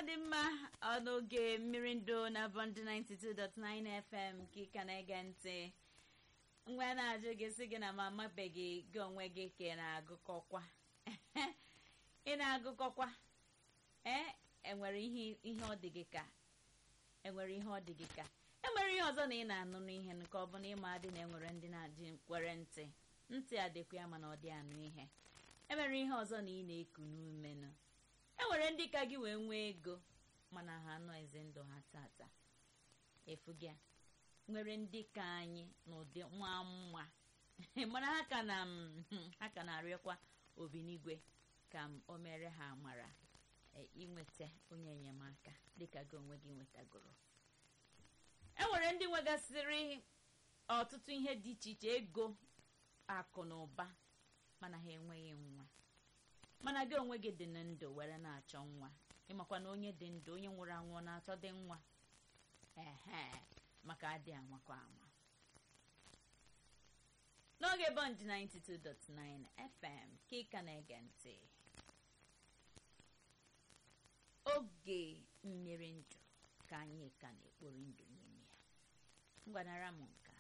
dị mma ọ n'oge mmiri ndụ na bọnd 92.9 fm ka ị ka na-ege ntị mgbe a na-ajụ gị sị gị na ma amabeghị gị onwe gị ka ị na-agụkọkwa ị na-agụkọkwa ee enwere ihe ihe ọ dị gị ka enwere ihe ọ dị gị ka enwere ihe ọzọ na ị na-anụ n'ihe nke ọ bụ na ịma adị na enwere ndị na-adị kwere ntị ntị adịkwa ya mana ọ dị anụ ihe enwere ihe ọzọ na ị na-eku n'umenụ enwere ndị ka gị wee nwee ego mana ha anọ eze ndụ ha tata efu gị a nwere ndị ka anyị n'ụdị nwa nwa mana ha ka na ha ka na-arịọkwa obinigwe ka m o mere ha amara inweta onye enyemaka dịka gị onwe gị nwetagoro enwere ndị nwegasịrị ọtụtụ ihe dị iche iche ego akụ na ụba mana ha enweghị nwa mana gị onwe gị dị na ndụ were na-achọ nwa ịmakwa na onye dị ndụ onye nwụrụ anwụ na-achọ dị nwa ehe maka adị anwakọ anwa n'oge bọnd 92.9 fm ka ị ka na-ege ntị oge mmiri ndụ ka anyị ka na-ekpori ndụ n'ime ya ngwanara m nke